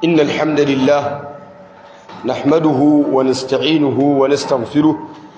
إن الحمد لله نحمده ونستعينه ونستغفره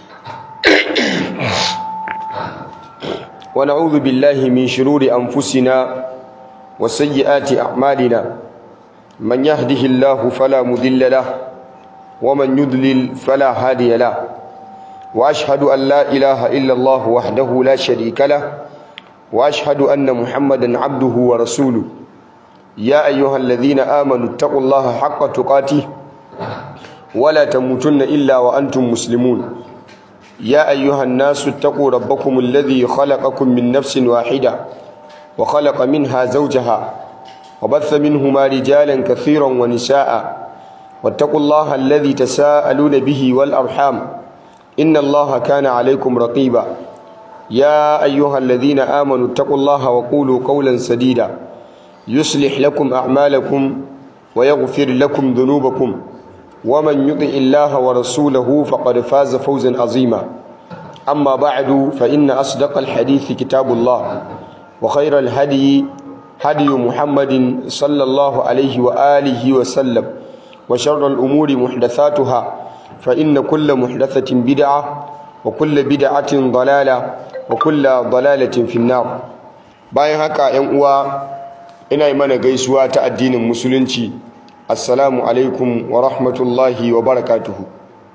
ونعوذ بالله من شرور أنفسنا وسيئات أعمالنا من يهده الله فلا مضل له ومن يضلل فلا هادي له وأشهد أن لا إله إلا الله وحده لا شريك له وأشهد أن محمدا عبده ورسوله يا أيها الذين آمنوا اتقوا الله حق تقاته ولا تموتن إلا وأنتم مسلمون يا أيها الناس اتقوا ربكم الذي خلقكم من نفس واحدة وخلق منها زوجها وبث منهما رجالا كثيرا ونساء واتقوا الله الذي تساءلون به والأرحام إن الله كان عليكم رقيبا يا أيها الذين آمنوا اتقوا الله وقولوا قولا سديدا يصلح لكم أعمالكم ويغفر لكم ذنوبكم ومن يطع الله ورسوله فقد فاز فوزا عظيما أما بعد فإن أصدق الحديث كتاب الله وخير الهدي هدي محمد صلى الله عليه وآله وسلم وشر الأمور محدثاتها فإن كل محدثة بدعة وكل بدعة ضلالة وكل ضلالة في النار bayan haka ‘yan uwa ina yi mana gaisuwa ta addinin musulunci assalamu alaikum wa rahmatullahi wa barakatuhu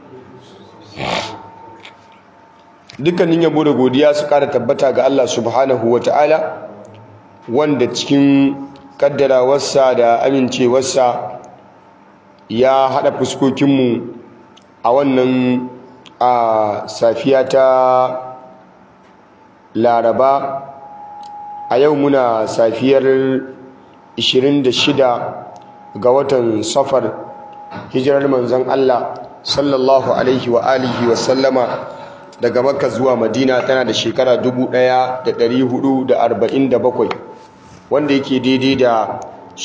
dukkanin yabo da godiya su kara tabbata ga Allah subhanahu wa ta'ala wanda cikin kaddarawarsa da amincewarsa ya haɗa fuskokinmu a wannan a safiya ta laraba a yau muna safiyar 26 ga watan safar hijirar manzon Allah sallallahu alaihi wa alihi wa sallama daga makka zuwa madina tana da shekara 1447 wanda yake daidai da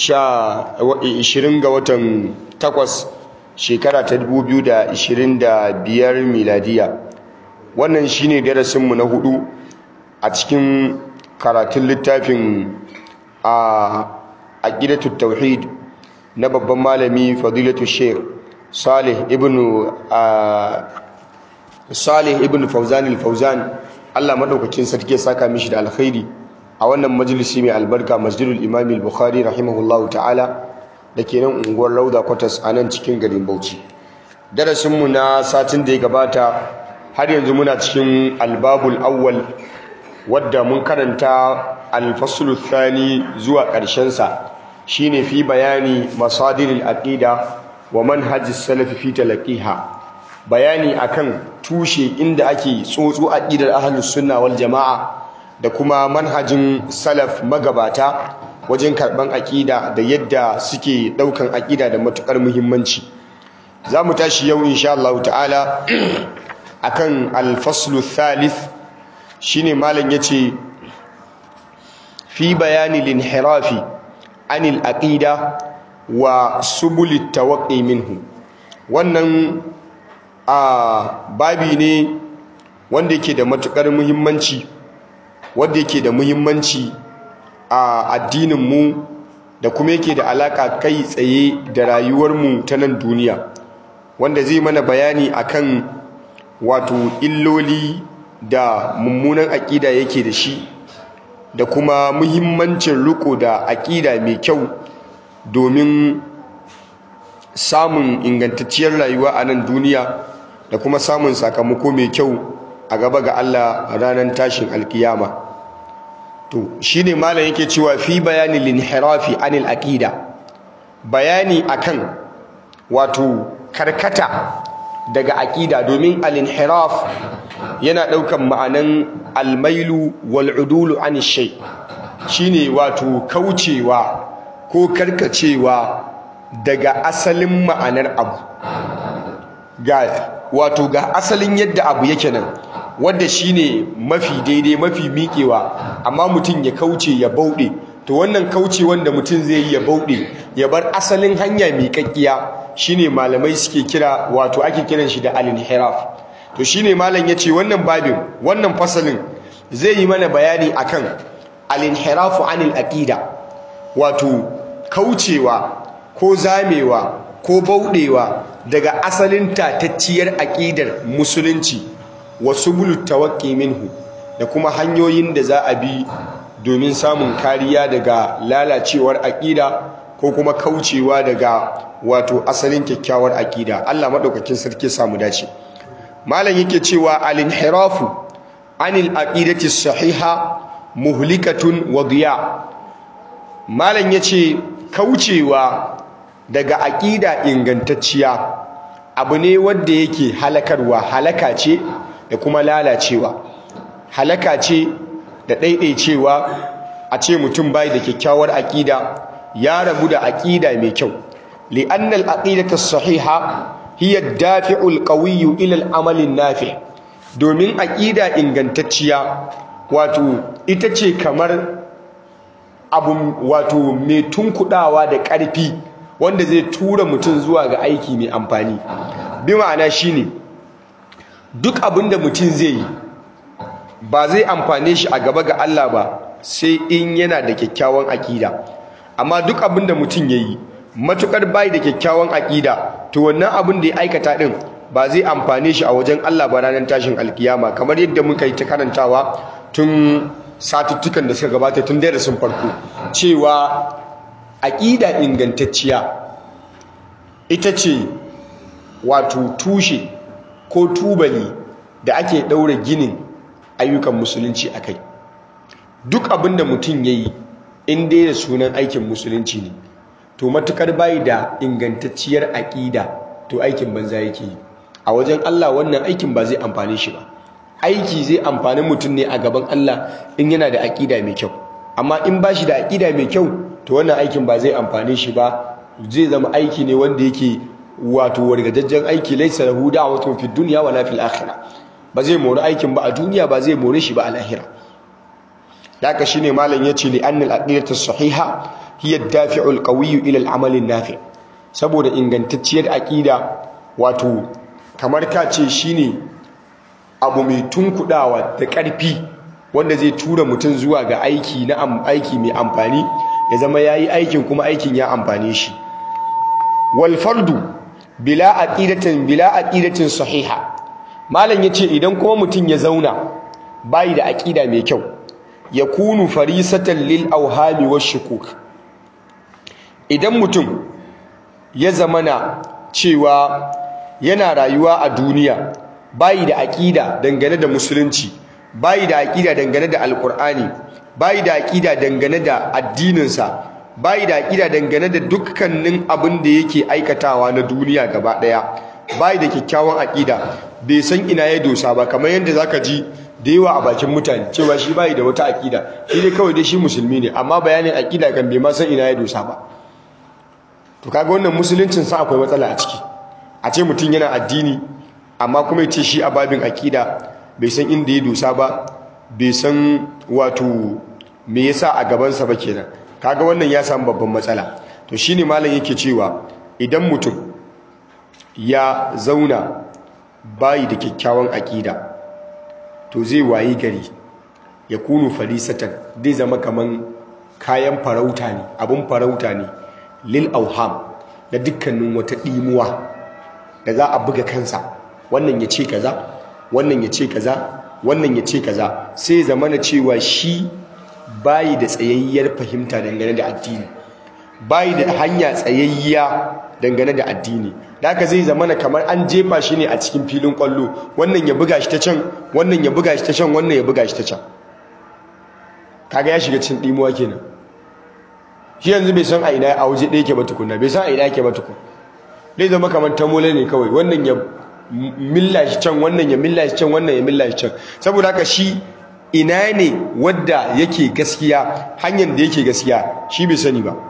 20 ga watan 8 shekara ta 2025 miladiya wannan shine darasinmu na hudu a cikin karatun littafin a aqidatut tauhid na babban malami fadilatu sheikh salih ibn salih ibn fawzan al-fawzan Allah madaukakin sarki ya saka mishi da alkhairi a wannan majalisi mai albarka masjidul imam al-bukhari rahimahullahu ta'ala dake nan unguwar rauda quarters a nan cikin garin bauchi darasin mu na satin da ya gabata har yanzu muna cikin albabul awwal wadda mun karanta al-faslu thani zuwa ƙarshen sa shine fi bayani masadiril aqida wa manhajis salaf fi talaqiha bayani akan tushe inda ake tsotso aqidar ahlus sunna wal jamaa da kuma manhajin salaf magabata wajen karban aqida da yadda suke daukan aqida da matukar muhimmanci zamu tashi yau insha Allah ta'ala akan al-faslu thalith shine malam yace fi bayani linhirafi anil aqida wa subulit tawaqqi minhu wannan a babi ne wanda yake da matukar muhimmanci wanda yake da muhimmanci a addinin mu da kuma yake da alaka kai tsaye da rayuwar mu ta nan duniya wanda zai mana bayani akan wato illoli da mummunan aqida yake da shi da kuma muhimmancin riko da aƙida mai kyau domin samun ingantacciyar rayuwa a nan duniya da kuma samun sakamako mai kyau a gaba ga Allah a ranar tashin alkiyama to shine malam yake cewa fi bayani linhirafi anil aqida bayani akan wato karkata daga aƙida domin al-inhiraf yana ɗaukan ma'anan almailu wal udulu an shay shine wato kaucewa ko karkacewa daga asalin ma'anar abu ga wato ga asalin yadda abu yake nan wanda shine mafi daidai mafi miƙewa amma mutum ya kauce ya bauɗe to wannan kauce wanda mutum zai yi ya bauɗe ya bar asalin hanya miƙaƙƙiya shine malamai suke kira wato ake kiran shi da al-inhiraf to shine malam yace wannan babin wannan fasalin zai yi mana bayani akan al-inhirafu anil aqida wato kaucewa ko zamewa ko bauɗewa daga asalin tatacciyar aƙidar musulunci wasu bulu tawakki minhu da kuma hanyoyin da za a bi domin samun kariya daga lalacewar aƙida ko kuma kaucewa daga wato asalin kyakkyawar aƙida Allah maɗaukakin sarki samu dace malam yake cewa al-inhirafu anil aqidati sahiha muhlikatun wa diya malam yace kaucewa daga aƙida ingantacciya abu ne wanda yake halakarwa halaka ce da kuma lalacewa halaka ce da ɗaiɗaicewa a ce mutum bai da kyakkyawar aƙida ya rabu da aƙida mai kyau li'annal aqidatu sahiha hiya dafi'ul qawiyyu ila al-amal nafi domin aƙida ingantacciya wato ita ce kamar abu wato mai tunkudawa da ƙarfi wanda zai tura mutum zuwa ga aiki mai amfani bi ma'ana shine duk abin da mutum zai yi ba zai amfane shi a gaba ga Allah ba sai in yana da kyakkyawan aƙida amma duk abin da mutum ya yi matukar bai da kyakkyawan aƙida to wannan abin da ya aikata din ba zai amfane shi a wajen Allah ba ranar tashin alkiyama kamar yadda muka yi ta karantawa tun satuttukan da suka gabata tun darasin farko cewa aƙida ingantacciya ita ce wato tushe ko tubali da ake ɗaura ginin ayyukan musulunci a kai duk abin da mutum ya yi in dai da sunan aikin musulunci ne to matukar bayi da ingantacciyar aƙida to aikin banza yake yi a wajen Allah wannan aikin ba zai amfani shi ba aiki zai amfani mutum ne a gaban Allah in yana da aƙida mai kyau amma in ba shi da aƙida mai kyau to wannan aikin ba zai amfani shi ba zai zama aiki ne wanda yake wato wargajajjen aiki laisa lahu da'watun fid dunya wala fil akhirah ba zai mori aikin ba a duniya ba zai more shi ba a lahira haka shine malam yace li annal aqidatu sahiha hiya ad-dafi'u al-qawiyyu ila al-amal an-nafi saboda ingantacciyar aqida wato kamar ka ce shine abu mai tunkudawa da ƙarfi wanda zai tura mutum zuwa ga aiki na aiki mai amfani ya zama yayi aikin kuma aikin ya amfane shi wal fardu bila aqidatin bila aqidatin sahiha malam yace idan kuma mutum ya zauna bai da aqida mai kyau yakunu farisatan lil awhami washukuk idan mutum ya zamana cewa yana rayuwa a duniya bai da aqida dangane da musulunci bai da aqida dangane da alqur'ani bai da aqida dangane da addininsa bai da aqida dangane da dukkanin abin da yake aikatawa na duniya gaba daya bai da kyakkyawan aqida bai san ina ya dosa ba kamar yadda zaka ji da yawa a bakin mutane cewa shi bai da wata aqida shi dai kawai dai shi musulmi ne amma bayanin aqida kan bai ma san ina ya dosa ba to kaga wannan musuluncin sa akwai matsala a ciki a ce mutum yana addini amma kuma ya ce shi a babin aqida bai san inda ya dosa ba bai san wato me yasa a gabansa ba kenan kaga wannan ya samu babban matsala to shine malam yake cewa idan mutum ya zauna bayi da kyakkyawan aƙida to zai wayi gari ya kunu farisatan zai zama kaman kayan farauta ne abun farauta ne lil auham da dukkanin wata ɗimuwa da za a buga kansa wannan ya ce kaza wannan ya ce kaza wannan ya ce kaza sai zama na cewa shi bayi da tsayayyar fahimta dangane da addini bayi da hanya tsayayya dangane da addini da haka zai zama na kamar an jefa shi ne a cikin filin kwallo wannan ya buga shi ta can wannan ya buga shi ta can wannan ya buga shi ta can kaga ya shiga cikin dimuwa kenan shi yanzu bai san a ina a waje ɗaya ke ba tukunna bai san a ina ke ba tukun zai zama kamar tamole ne kawai wannan ya milla shi can wannan ya milla shi can wannan ya milla shi can saboda haka shi ina ne wadda yake gaskiya hanyar da yake gaskiya shi bai sani ba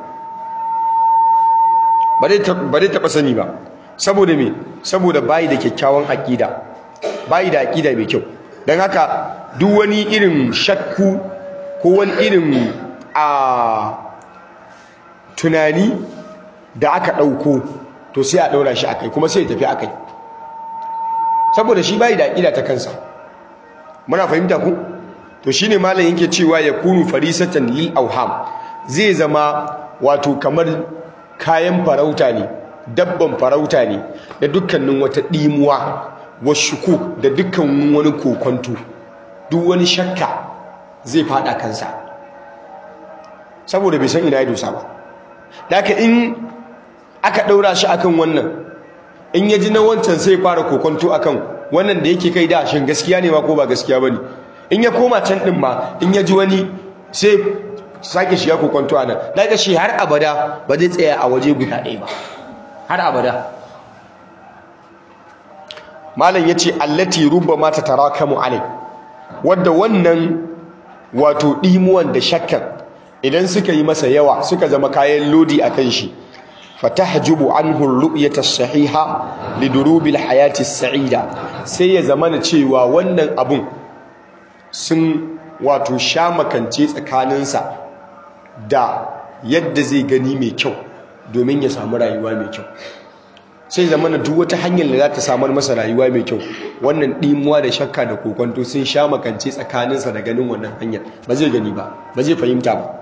ba dai taɓa sani ba saboda me saboda bayi da kyakkyawan aƙida bayi da aƙida mai kyau don haka duk wani irin shakku ko wani irin a tunani da aka ɗauko to sai a ɗaura shi akai kuma sai ya tafi akai saboda shi bayi da aƙida ta kansa muna fahimta ku to shine malam yake cewa ya kunu farisatan lil auham zai zama wato kamar kayan farauta ne dabban farauta ne da dukkanin wata ɗimuwa washuku da dukkan wani kokonto duk wani shakka zai fada kansa saboda bai san ina ya dosa ba daga in aka ɗaura shi akan wannan in ya ji na wancan sai fara kokonto akan wannan da yake kai da shin gaskiya ne ma ko ba gaskiya bane in ya koma can din ma in ya ji wani sai sake shiga kokonto anan daga shi har abada ba zai tsaya a waje guda ɗaya ba har abada malam yace allati rubbama tatarakamu alai wanda wannan wato dimuwan da shakkan idan suka yi masa yawa suka zama kayan lodi akan shi fatahjubu anhu ar-ru'yata as-sahiha lidurubi al-hayati as-sa'ida sai ya zamana cewa wannan abun sun wato sha makance tsakaninsa da yadda zai gani mai kyau domin ya samu rayuwa mai kyau sai zamana duk wata hanyar da za ta samar masa rayuwa mai kyau wannan ɗimuwa da shakka da kokonto sun sha makance tsakaninsa da ganin wannan hanyar ba zai gani ba ba zai fahimta ba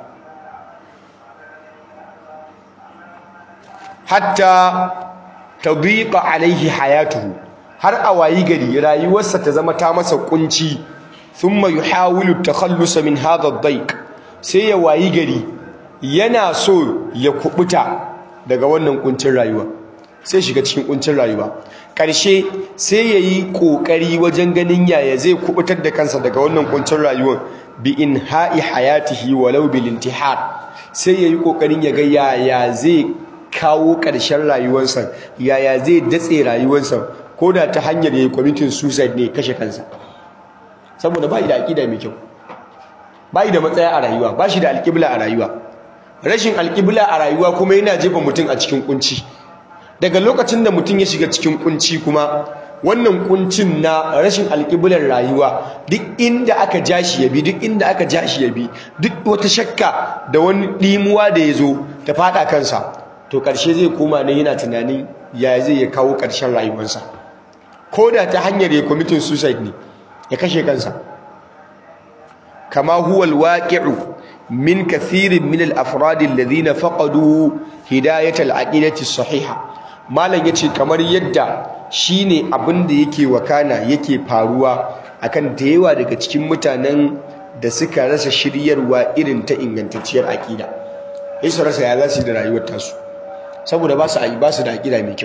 hatta tadhiqa alaihi hayatuhu har a wayi gari rayuwarsa ta zama ta masa kunci thumma yuhawilu at-takhallus min hadha ad-dayq sai ya wayi gari yana so ya kubuta daga wannan kuncin rayuwa sai shiga cikin kuncin rayuwa karshe sai yayi kokari wajen ganin yaya zai kubutar da kansa daga wannan kuncin rayuwar bi inha'i hayatihi walau bil intihar sai yayi kokarin ya ga yaya zai kawo ƙarshen rayuwarsa yaya zai datse rayuwarsa ko da ta hanyar yayi kwamitin suicide ne kashe kansa saboda ba da aƙida mai kyau ba da matsaya a rayuwa ba shi da alƙibla a rayuwa rashin alƙibla a rayuwa kuma yana jefa mutum a cikin kunci daga lokacin da mutum ya shiga cikin kunci kuma wannan kuncin na rashin alƙiblar rayuwa duk inda aka ja shi ya bi duk inda aka ja shi ya bi duk wata shakka da wani ɗimuwa da ya zo ta faɗa kansa to ƙarshe zai koma ne yana tunanin ya zai ya kawo ƙarshen rayuwarsa ko da ta hanyar ya kwamitin suicide ne ya kashe kansa kama huwa alwaqi'u min kathirin min al-afrad alladhina faqadu hidayat al-aqidati as-sahiha malam yace kamar yadda shine abin da yake wakana yake faruwa akan da yawa daga cikin mutanen da suka rasa shiryarwa irin ta ingantacciyar aqida su rasa ya zasu da rayuwar tasu saboda ba su ba su da aqida mai kyau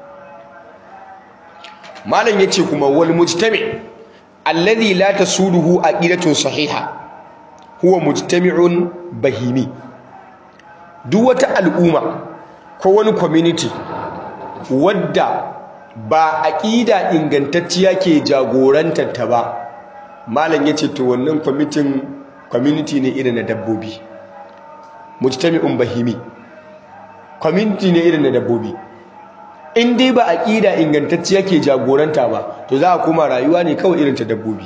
malam yace kuma wal mujtami' alladhi la tasuduhu aqidatun sahiha huwa mujtami'un bahimi duk wata al'umma ko wani community wadda ba aqida ingantacciya ke jagorantar ta ba malam yace to wannan committee community ne irin na dabbobi mujtami'un bahimi community ne irin na dabbobi in dai ba aqida ingantacciya ke jagoranta ba to za a koma rayuwa ne kawai irin ta dabbobi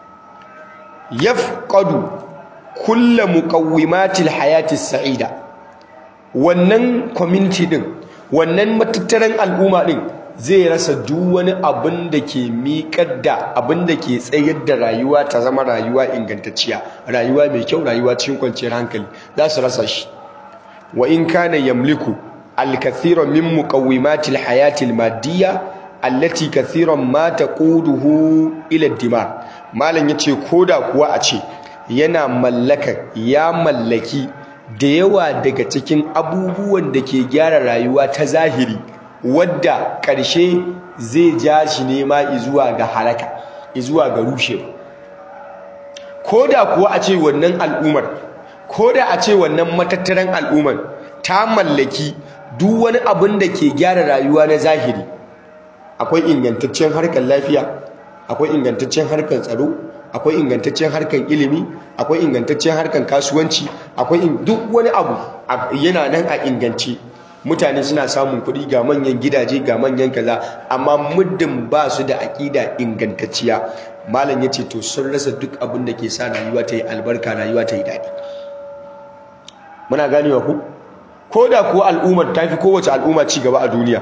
yafqadu kulla muqawwimatil hayati sa'ida wannan community din wannan matattaran al'umma din zai rasa duk wani abin da ke miƙar da abin da ke tsayar da rayuwa ta zama rayuwa ingantacciya rayuwa mai kyau rayuwa cikin kwanciyar hankali za su rasa shi wa in kana yamliku al-kathira min muqawwimatil hayatil madiyya allati kathiran ma taquduhu ila ad-dimar malam yace koda kuwa a ce yana mallaka ya mallaki da yawa daga cikin abubuwan da ke gyara rayuwa ta zahiri wadda ƙarshe zai ja shi nema izuwa ga halaka izuwa ga rushewa koda kuwa a ce wannan al'ummar koda a ce wannan matattaran al'ummar ta mallaki duk wani abin da ke gyara rayuwa na zahiri akwai ingantaccen harkar lafiya akwai ingantaccen harkar tsaro akwai ingantaccen harkar ilimi akwai ingantaccen harkar kasuwanci akwai duk wani abu yana nan a ingance mutane suna samun kuɗi ga manyan gidaje ga manyan kaza amma muddin ba su da aƙida ingantacciya malam ya ce to sun rasa duk abin da ke sa rayuwa ta yi albarka rayuwa ta yi daɗi muna ganewa ku ko da kuwa al'ummar ta fi kowace al'umma ci gaba a duniya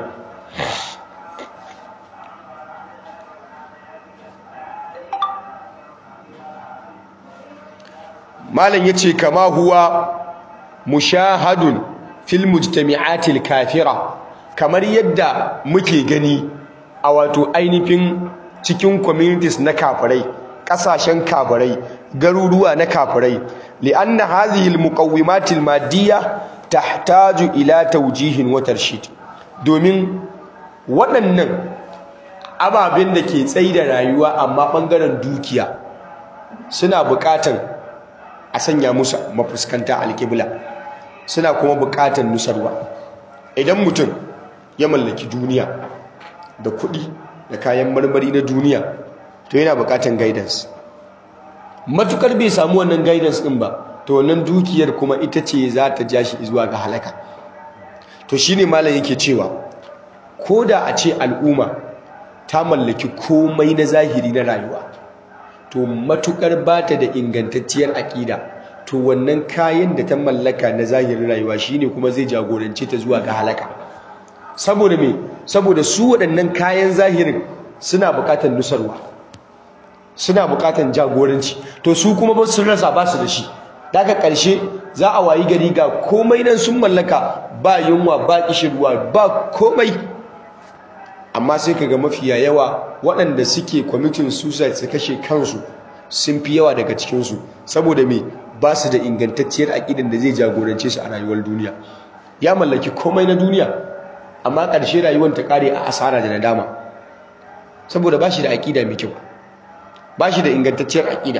malam yace kama huwa mushahadun fil mujtami'atil kafira kamar yadda muke gani a wato ainihin cikin communities na kafirai kasashen kafirai garuruwa na kafirai li'anna hadhihi al-muqawwimat al-madiyya tahtaju ila tawjihin wa tarshid domin waɗannan ababen da ke tsayi da rayuwa amma ɓangaren dukiya suna buƙatan a sanya musu mafuskanta alƙibla suna kuma buƙatan nusarwa idan mutum ya mallaki duniya da kuɗi da kayan marmari na duniya to yana buƙatan guidance matukar bai samu wannan guidance ɗin ba to wannan dukiyar kuma ita ce za ta ja shi zuwa ga halaka to shine malam yake cewa ko da a ce al'umma ta mallaki komai na zahiri na rayuwa to matukar bata da ingantacciyar aƙida to wannan kayan da ta mallaka na zahirin rayuwa shine kuma zai jagorance ta zuwa ga halaka saboda me saboda su waɗannan kayan zahirin suna buƙatar nusarwa suna buƙatar jagoranci to su kuma ba su rasa ba su da shi daga ƙarshe za a wayi gari ga komai nan sun mallaka ba yunwa ba kishirwa ba komai amma sai kaga mafiya yawa waɗanda suke kwamitin suicide su kashe kansu sun fi yawa daga cikinsu saboda me ba su da ingantacciyar aƙidan da zai jagorance su a rayuwar duniya ya mallaki komai na duniya amma ƙarshe rayuwar ta ƙare a asara da nadama saboda ba shi da aƙida mai kyau ba shi da ingantacciyar aƙida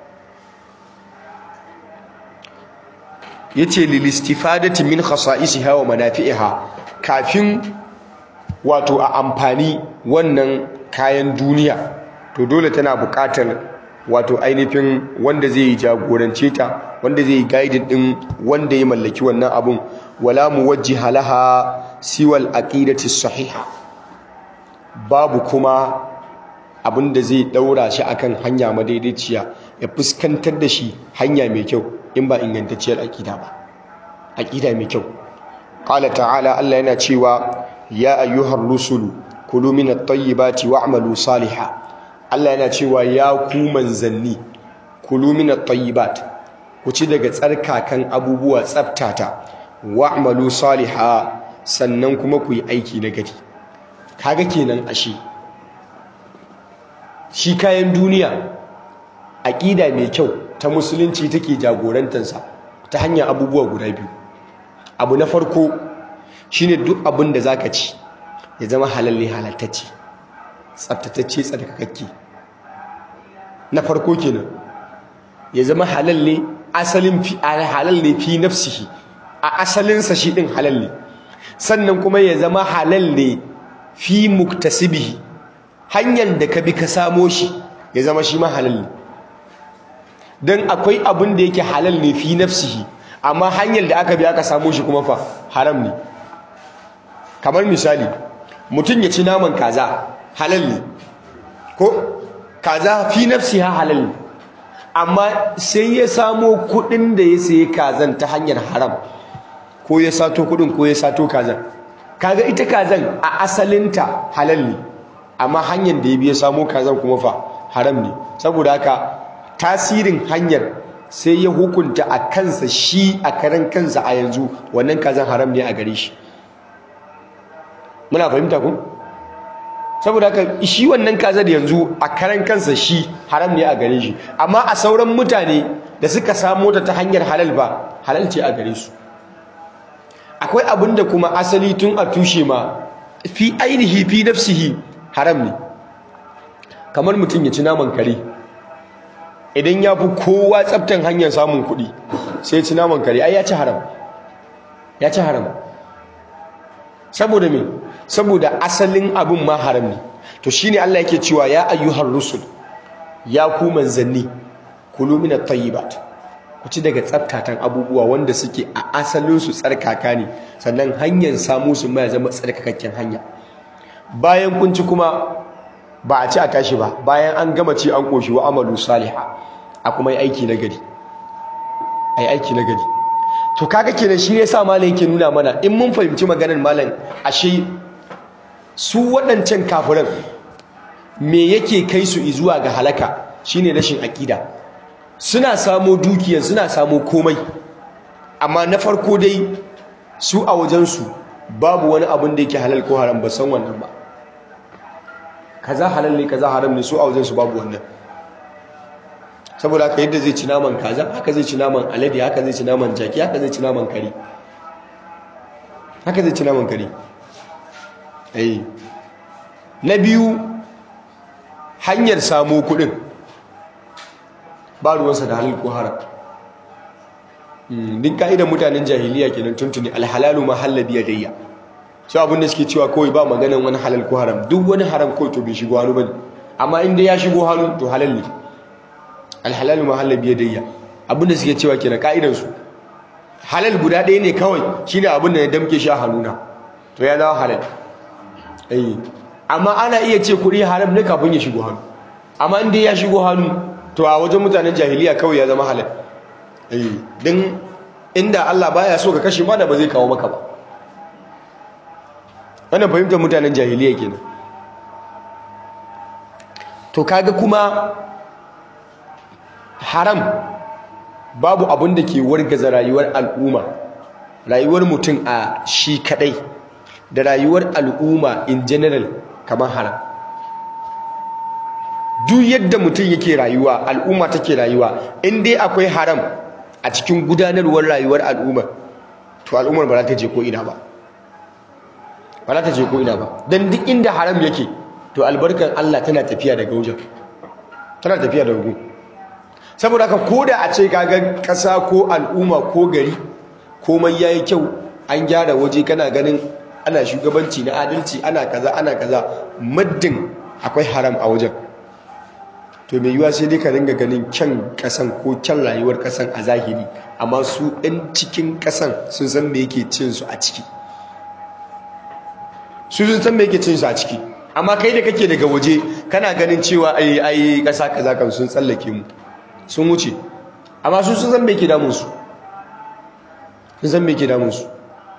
ya ce lilistifadati min khasa'isiha wa manafi'iha kafin wato a amfani wannan kayan duniya to dole tana buƙatar wato ainihin wanda zai yi jagorance ta wanda zai yi guiding din wanda ya mallaki wannan abun wala muwajjiha laha siwal aqidati sahiha babu kuma abin da zai daura shi akan hanya madaidaiciya ya fuskantar da shi hanya mai kyau in ba ingantacciyar aqida ba aqida mai kyau qala ta'ala Allah yana cewa ya ayyuhar rusulu kulu min at-tayyibati wa'malu salihan Allah yana cewa ya ku manzanni kulu min at-tayyibat ku ci daga tsarkakan abubuwa tsaftata wa'malu salihan sannan kuma ku yi aiki na gari kaga kenan ashe shi kayan duniya aqida mai kyau ta musulunci take jagorantarsa ta hanyar abubuwa guda biyu abu na farko shine duk abin da zaka ci ya zama halal ne halattacce tsaftatacce tsarkakakke na farko kenan ya zama halal ne asalin fi halal ne fi nafsihi a asalinsa shi din halal ne sannan kuma ya zama halal ne fi muktasibihi hanyar da ka bi ka samo shi ya zama shi ma halal ne don akwai abin da yake halal ne fi nafsihi amma hanyar da aka bi aka samo shi kuma fa haram ne kamar misali mutum ya ci naman kaza halal ne ko kaza fi nafsiha halal ne amma sai ya samo kudin da ya sayi kazan ta hanyar haram ko ya sato kudin ko ya sato kazan kaga ita kazan a asalinta halal ne amma hanyar da ya biya samo kazan kuma fa haram ne saboda haka tasirin hanyar sai ya hukunta a kansa shi a karan kansa a yanzu wannan kazan haram ne a gare shi muna fahimta ku saboda haka shi wannan kazar yanzu a karan kansa shi haram ne a gare shi amma a sauran mutane da suka samo ta ta hanyar halal ba halal ce a gare su akwai abin da kuma asali tun a tushe ma fi ainihi fi nafsihi haram ne kamar mutum ya ci naman kare idan ya fi kowa tsaftan hanyar samun kuɗi sai ya ci naman kare ai ya ci haram ya ci haram saboda me saboda asalin abin ma haram ne to shine Allah yake cewa ya ayyuhar rusul ya ku manzanni kulu min at-tayyibat ku ci daga tsaftatan abubuwa wanda suke a asalin su tsarkaka ne sannan hanyar samu su ma zama tsarkakakken hanya bayan kun ci kuma ba a ci a tashi ba bayan an gama ci an koshi wa amalu salihah a kuma yi aiki na gari ai aiki na gari to kaga kenan shi yasa malam yake nuna mana in mun fahimci maganar malam ashe su waɗancan kafiran me yake kai su zuwa ga halaka shine rashin aƙida suna samo dukiyar suna samo komai amma na farko dai su a wajensu babu wani abin da yake halal ko haram ba san wannan ba kaza halal ne kaza haram ne su a wajensu babu wannan saboda haka yadda zai ci naman kaza haka zai ci naman alade haka zai ci naman jaki haka zai ci naman kare haka zai ci naman kare eh na biyu hanyar samu kudin ba ruwansa da halal ko haram din ka'idan mutanen jahiliya kenan tuntuni alhalalu ma halabi yadayya shi abin da suke cewa kawai ba maganan wani halal ko haram duk wani haram kawai to bai shigo hannu bane amma in dai ya shigo hannu to halal ne alhalalu ma halabi yadayya abin da suke cewa kenan ka'idan su halal guda ɗaya ne kawai shine abin da ya damke shi a hannuna to ya dawo halal eh amma ana iya ce kuɗi haram ne kafin ya shigo hannu amma in dai ya shigo hannu to a wajen mutanen jahiliya kawai ya zama halal din inda Allah baya so ka kashe ma da ba zai kawo maka ba wannan fahimtar mutanen jahiliya kenan to kaga kuma haram babu abin da ke wargaza rayuwar al'umma rayuwar mutum a shi kadai da rayuwar al'umma in general kamar haram duk yadda mutum yake rayuwa al'umma take rayuwa in dai akwai haram a cikin gudanarwar rayuwar al'umma to al'ummar ba za ta je ko ina ba ba za ta je ko ina ba don duk inda haram yake to albarkar Allah tana tafiya daga wajen tana tafiya daga wajen saboda haka ko da a ce kaga ƙasa ko al'umma ko gari komai yayi kyau an gyara waje kana ganin ana shugabanci na adalci ana kaza ana kaza muddin akwai haram a wajen to mai yiwuwa sai dai ka ringa ganin kyan kasan ko kyan rayuwar kasan a zahiri amma su ɗan cikin kasan sun san me yake cin su a ciki su sun san me yake cin su a ciki amma kai da kake daga waje kana ganin cewa ai ai kasa kaza kan sun tsallake mu sun wuce amma su sun san me yake damun su sun san me yake damun su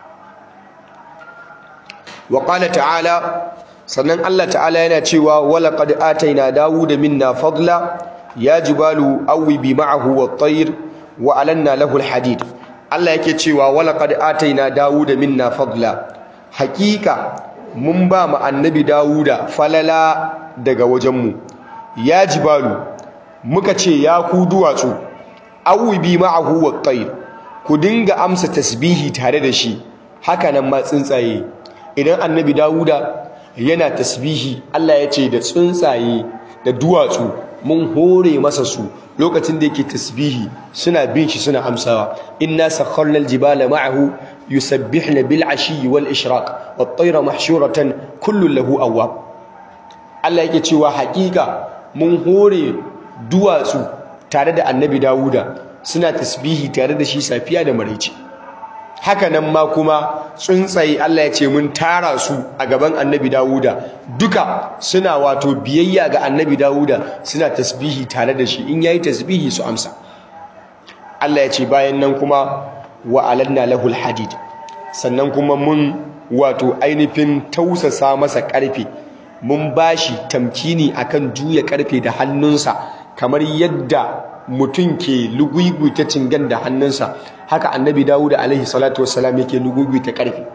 wa qala ta'ala sannan Allah ta'ala yana cewa wala qad ataina dawuda minna fadla ya jibalu awwibi ma'ahu wat-tayr wa alanna lahu al-hadid Allah yake cewa wala qad ataina dawuda minna fadla hakika mun ba mu annabi dawuda falala daga wajenmu ya jibalu muka ce ya ku duwatsu awwibi ma'ahu wat-tayr ku dinga amsa tasbihi tare da shi haka nan ma tsuntsaye idan annabi dawuda yana tasbihi Allah ya ce da tsuntsaye da duwatsu mun hore masa su lokacin da yake tasbihi suna bin shi suna amsawa inna sakharna aljibala ma'ahu yusabbihna bil ashi wal ishraq wat tayra mahshuratan kullu lahu awwab Allah yake cewa hakika mun hore duwatsu tare da annabi Dawuda suna tasbihi tare da shi safiya da maraice haka nan ma kuma tsuntsaye Allah ya ce mun tara su a gaban annabi Dawuda duka suna wato biyayya ga annabi Dawuda suna tasbihi tare da shi in yayi tasbihi su amsa Allah ya ce bayan nan kuma wa alanna lahul hadid sannan kuma mun wato ainihin tausasa masa karfe mun bashi tamkini akan juya karfe da hannunsa kamar yadda mutum ke lugugwita cingan da hannunsa haka annabi dawuda alaihi salatu wassalam yake lugugwita karfi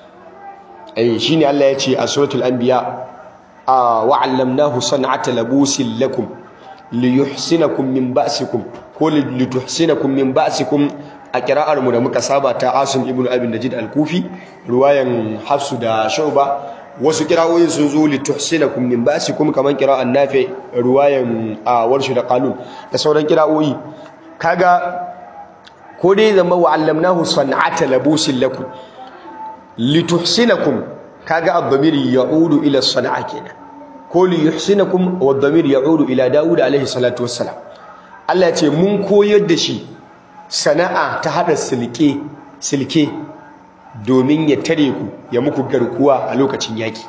eh shine Allah ya ce a suratul anbiya wa 'allamnahu san'ata labusin lakum liyuhsinakum min ba'sikum ko lituhsinakum min ba'sikum a kira'ar mu da muka saba ta Asim ibn Abi Najid al-Kufi ruwayan Hafsu da Shu'ba wasu kirawoyin sun zo lituhsinakum min ba'sikum kaman kira'an Nafi ruwayan a Warshu da Qalun da sauran kirawoyi kaga ko dai zama wa allamnahu san'ata labusin lakum lituhsinakum kaga ad-damir ya'udu ila san'a kenan ko liyuhsinakum wa ad-damir ya'udu ila Dawud alaihi salatu wassalam Allah ya ce mun koyar da shi sana'a ta hada silke silke domin ya tare ku ya muku garkuwa a lokacin yaki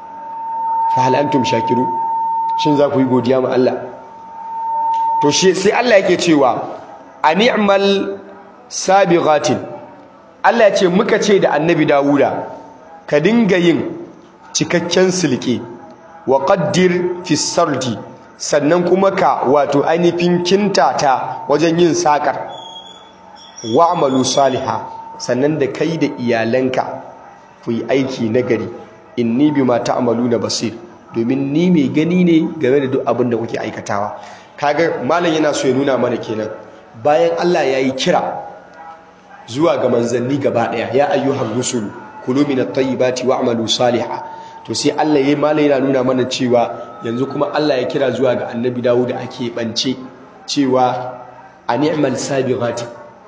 fa hal antum shakiru shin za ku yi godiya ma Allah to shi sai Allah yake cewa ani'mal sabighatin Allah ya ce muka ce da annabi Dawuda ka dinga yin cikakken silke wa qaddir fi sardi sannan kuma ka wato ainihin kintata wajen yin sakar wa'malu saliha sannan da kai da iyalanka ku yi aiki nagari inni bima ta'maluna basir domin ni mai gani ne game da duk abin da kuke aikatawa kaga malam yana so ya nuna mana kenan bayan Allah ya yi kira zuwa ga manzanni gaba daya ya ayyuhar rusul kulu min at-tayyibati wa'malu salihan to sai Allah ya malam yana nuna mana cewa yanzu kuma Allah ya kira zuwa ga annabi Dawud da ake bance cewa a ni'mal sabighati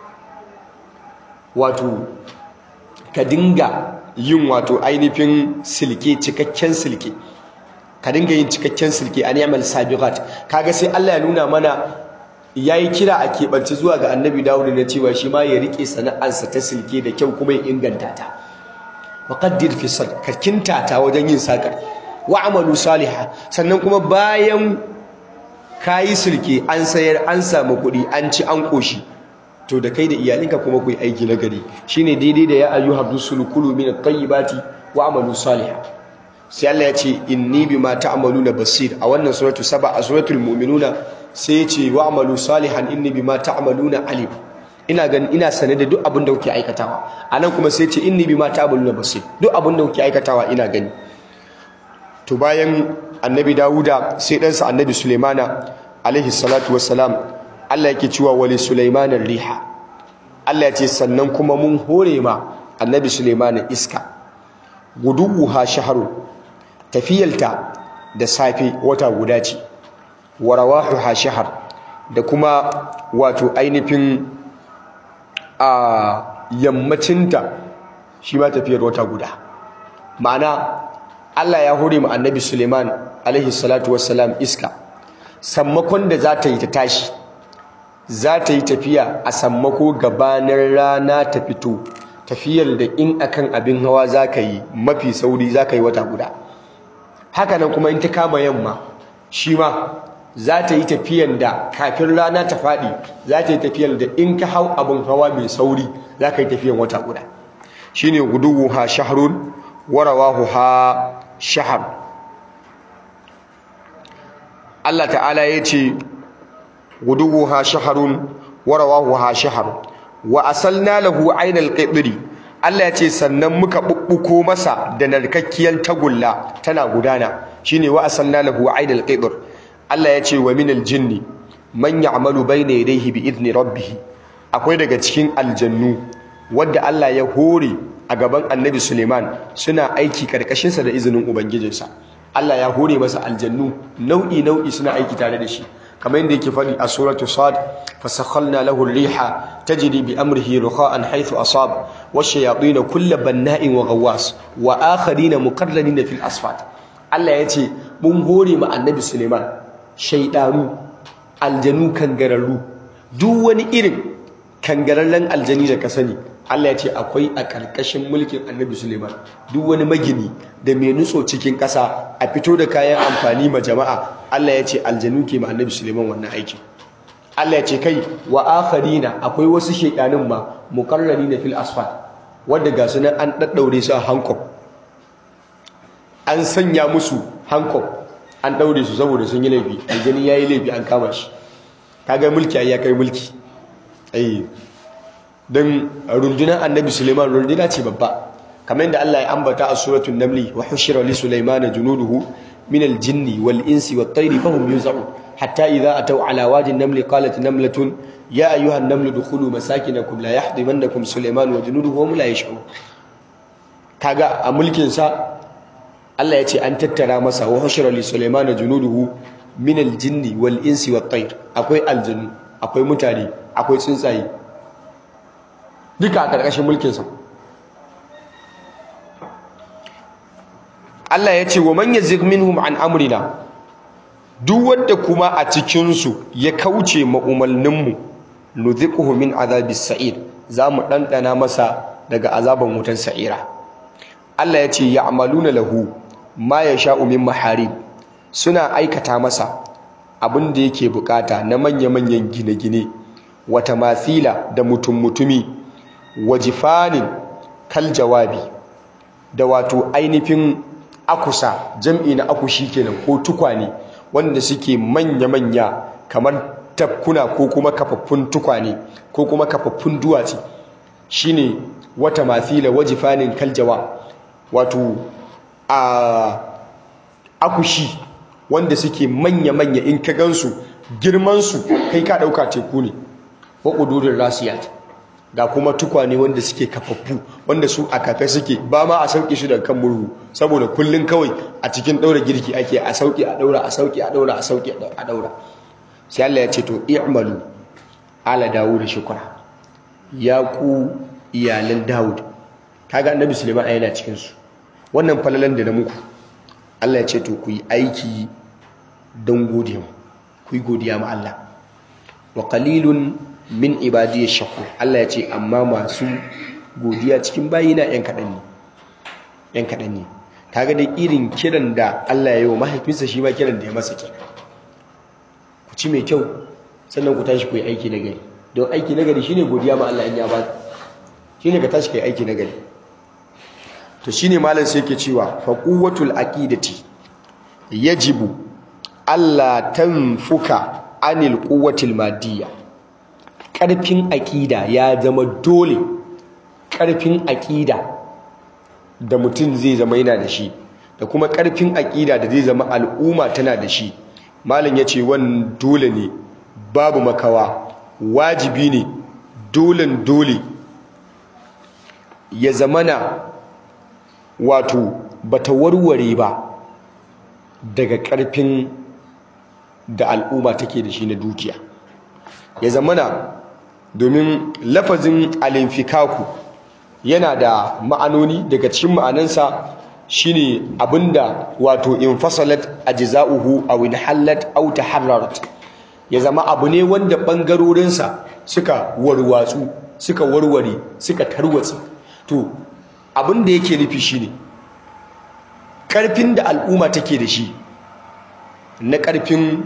wato ka dinga yin wato ainihin silke cikakken silke ka dinga yin cikakken silke a ni'mal sabighat kaga sai Allah ya nuna mana yayi kira a keɓance zuwa ga annabi Dawud na cewa shi ma ya rike sana'arsa ta silke da kyau kuma ya inganta ta waqaddir fi sad ka kintata wajen yin sakar wa amalu salihah sannan kuma bayan kayi silke an sayar an samu kuɗi an ci an koshi to da kai da iyalinka kuma ku yi aiki na gari shine daidai da ya ayyuhar rusulu kulu min at-tayyibati wa amalu salihah sai Allah ya ce inni bima ta'maluna basir a wannan suratu saba a suratul mu'minuna sai ya ce wa amalu salihan inni bima ta'maluna alim ina gan ina sane da duk abin da kuke aikatawa anan kuma sai ya ce inni bima ta'maluna basir duk abin da kuke aikatawa ina gani to bayan annabi Dawuda sai ɗansa annabi Sulaimana alaihi salatu wassalam Allah yake cewa wali Sulaiman riha Allah ya ce sannan kuma mun hore ma annabi Sulaiman iska guduha shahru tafiyalta da safe wata guda ce wa rawahuha shahr da kuma wato ainihin a yammacinta shi ma tafiyar wata guda ma'ana Allah ya hore mu annabi Suleiman alaihi salatu wassalam iska sammakon da za ta yi ta tashi za ta yi tafiya a sammako gabanin rana ta fito tafiyar da in akan abin hawa za ka yi mafi sauri za ka yi wata guda hakanan kuma in ta kama yamma shi ma za ta yi tafiyan da kafin rana ta faɗi za ta yi tafiyan da in ka hau abin hawa mai sauri za ka yi tafiyan wata guda shi ne guduwu ha shaharun warawahu ha shahar Allah ta'ala ya ce guduwu ha shaharun warawahu ha shahar wa asalna lahu ainal qidri Allah ya ce sannan muka bubbuko masa da narkakkiyar tagulla tana gudana shine wa asalna lahu ainal qidr Allah ya ce wa minal jinni man ya'malu bayna yadayhi bi idni rabbih akwai daga cikin aljannu wanda Allah ya hore a gaban Annabi Suleiman suna aiki karkashin sa da izinin ubangijinsa Allah ya hore masa aljannu nau'i nau'i suna aiki tare da shi kamar yadda yake faɗi a suratu sad fasakhalna lahu ar-riha tajri bi amrihi rukha'an haythu asab wash-shayatin kullu banna'in wa ghawwas wa akharina muqarranina fil asfat Allah ya ce mun hore ma Annabi Suleiman shaidanu aljanu kangararru duk wani irin kangararren aljani da ka sani Allah ya ce akwai a ƙarƙashin mulkin annabi Suleiman duk wani magini da mai nutso cikin ƙasa a fito da kayan amfani ma jama'a Allah ya ce aljanu ke ma annabi Suleiman wannan aikin Allah ya ce kai wa akharina akwai wasu shaidanun ma muqarrarina fil asfal wanda ga su nan an daddaure su a Hancock an sanya musu Hancock an daure su saboda sun yi laifi aljani yayi laifi an kama shi kaga mulki ai ya kai mulki ai dan rundunar annabi Suleiman runduna ce babba kamar yadda Allah ya ambata a suratul namli wa hushira li sulaymana junuduhu min al-jinni wal insi wat tayri fahum yuz'un hatta idha ataw ala wadi an-namli qalat namlatun ya ayyuha an-namlu dukhulu masakinakum la yahdimannakum sulayman wa junuduhu wa hum la yash'un kaga a mulkin sa Allah ya ce an tattara masa wa hushira li sulaymana junuduhu min al-jinni wal insi wat tayr akwai aljanu akwai mutane akwai tsuntsaye duka a karkashin mulkin sa Allah ya ce wa man yazig minhum an amrina duk wanda kuma a cikin su ya kauce ma umalninmu nudhiquhu min azabis sa'ir zamu dandana masa daga azaban wutan sa'ira Allah ya ce ya'maluna lahu ma yasha'u min maharib suna aikata masa abin da yake bukata na manya-manyan gine-gine wata mathila da mutum-mutumi wajifanin kal jawabi da wato ainihin akusa jam'i na akushi kenan ko tukwane wanda suke manya-manya kamar tafkuna ko kuma kafaffun tukwane ko kuma kafaffun duwatsi shine wata mathila wajifanin kaljawa wato a akushi wanda suke manya-manya in ka gansu girmansu kai ka ɗauka teku ne wa ƙudurin rasiyat ga kuma tukwane wanda suke kafaffu wanda su a kafe suke ba ma a sauke shi daga kan murhu saboda kullun kawai a cikin ɗaura girki ake a sauke a ɗaura a sauke a ɗaura a sauke a ɗaura sai Allah ya ce to i'malu ala dawud shukra ya ku iyalan dawud kaga annabi suleiman yana cikin su wannan falalan da na muku Allah ya ce to ku yi aiki don godiya ku yi godiya ma Allah wa qalilun min ibadiyash shakur Allah ya ce amma masu godiya cikin bayina yan kadan ne yan kadan ne kaga da irin kiran da Allah ya yi wa mahaifinsa shi ma kiran da ya masa kenan ku ci mai kyau sannan ku tashi ku yi aiki na gari don aiki na gari shine godiya ma Allah in ya ba shine ka tashi kai aiki na gari to shine malam sai yake cewa fa quwwatul aqidati yajibu alla tanfuka anil quwwatil madiyya karfin aqida ya zama dole karfin aqida da mutum zai zama yana da shi da kuma karfin aqida da zai zama al'umma tana da shi malam yace wannan dole ne babu makawa wajibi ne dolen dole ya zamana wato bata warware ba daga ƙarfin da al'umma take da shi na dukiya ya zamana domin lafazin alinfikaku yana da ma'anoni daga cikin ma'anansa shine abinda wato infasalat ajza'uhu aw inhallat aw taharrarat ya zama abu ne wanda bangarorinsa suka warwatsu suka warware suka tarwatse to abin da yake nufi shine karfin da al'umma take da shi na karfin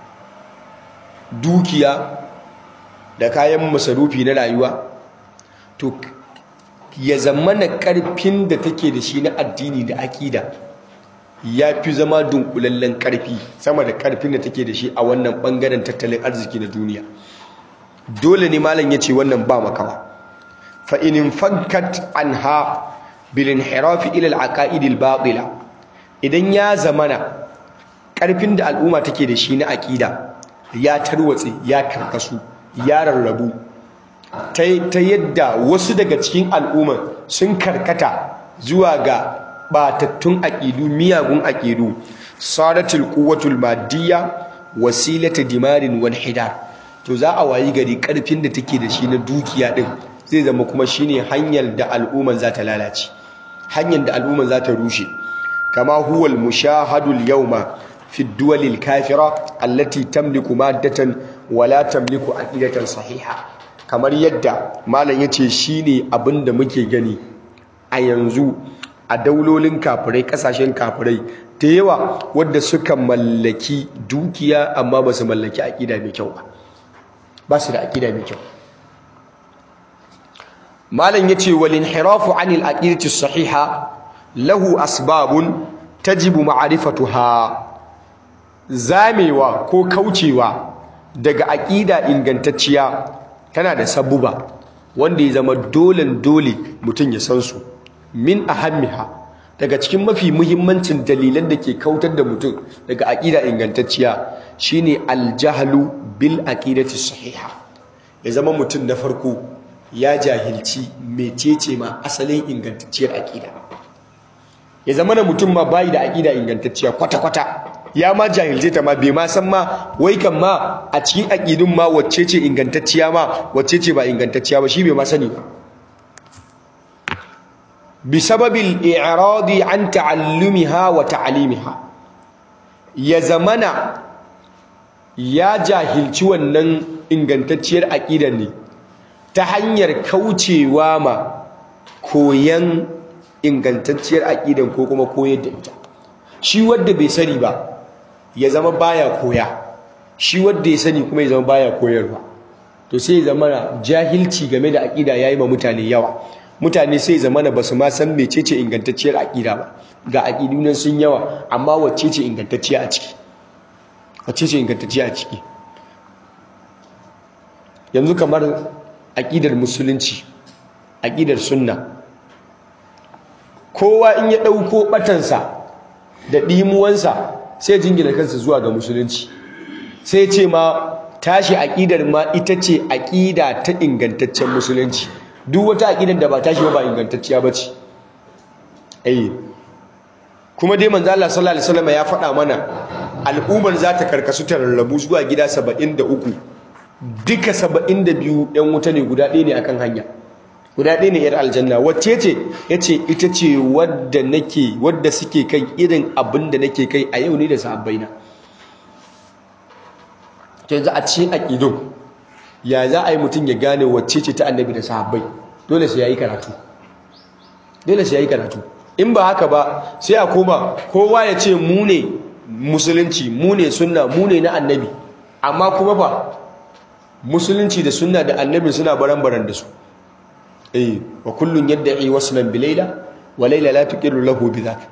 dukiya da kayan masarufi na rayuwa to ya zama na karfin da take da shi na addini da akida ya fi zama dunkulallen karfi sama da karfin da take da shi a wannan bangaren tattalin arziki na duniya dole ne malam ya ce wannan ba makawa fa in fankat anha bil inhiraf ila al aqaid al batila idan ya zamana karfin da al'umma take da shi na akida ya tarwatse ya karkasu ya rarrabu ta yadda wasu daga cikin al'umma sun karkata zuwa ga batattun aƙidu miyagun aƙidu saratul quwwatul madiyya wasilata dimarin wal hidar to za a wayi gari karfin da take da shi na dukiya din zai zama kuma shine hanyar da al'umman za ta lalace hanyar da al'umman za ta rushe kama huwal mushahadul yawma fi duwalil kafira allati tamliku maddatan wala tamliku aqidatan sahiha kamar yadda malam yace shine abinda muke gani a yanzu a daulolin kafirai kasashen kafirai da yawa wadda suka mallaki dukiya amma ba su mallaki aƙida mai kyau ba ba su da aƙida mai kyau malam yace wal inhirafu anil aqidati sahiha lahu asbabun tajibu ma'rifatuha zamewa ko kaucewa daga aƙida ingantacciya tana da sabuba wanda ya zama dolen dole mutum ya san su min ahammiha daga cikin mafi muhimmancin dalilan da ke kautar da mutum daga aƙida ingantacciya shine aljahlu bil aqidati sahiha ya zama mutum na farko ya jahilci mecece ma asalin ingantacciyar aƙida ya zama na mutum ma bayi da aƙida ingantacciya kwata-kwata ya ma jahilce ta ma bai ma san ma wai kan ma a cikin aƙidun ma wacce ce ingantacciya ma wacce ce ba ingantacciya ba shi bai ma sani ba بسبب الإعراض عن تعلمها وتعليمها ya zamana ya jahilci wannan ingantacciyar aƙidar ne ta hanyar kaucewa ma koyan ingantacciyar aƙidar ko kuma koyar da ita shi wadda bai sani ba ya zama baya koya shi wadda ya sani kuma ya zama baya koyarwa to sai ya zama jahilci game da aƙida yayi ma mutane yawa mutane sai zamana ba su ma san mecece ingantacciyar aƙida ba ga aƙidu nan sun yawa amma wacce ce ingantacciya a ciki wacce ce ingantacciya a ciki yanzu kamar aƙidar musulunci aqidar sunna kowa in ya dauko batansa da dimuwansa sai jingina kansa zuwa ga musulunci sai ce ma tashi aqidar ma ita ce aqida ta ingantaccen musulunci duk wata aqidar da ba tashi ba ingantacciya bace eh kuma dai manzo Allah sallallahu alaihi wasallam ya faɗa mana al'ummar za ta karkasu ta rarrabu zuwa gida 73 duka 72 ɗan wuta ne guda ɗaya ne akan hanya guda ɗaya ne 'yar aljanna wacce ce ya ce ita ce wadda nake wadda suke kai irin abin da nake kai a yau ne da sahabbaina to yanzu a cikin aƙidun ya za a yi mutum ya gane wacce ce ta annabi da sahabbai dole sai ya yi karatu dole sai ya yi karatu in ba haka ba sai a koma kowa ya ce mu ne musulunci mu ne sunna mu ne na annabi amma kuma ba musulunci da sunna da annabi suna baran-baran da su eh wa kullun yad'i waslan bi layla wa layla la tuqiru lahu bi dhak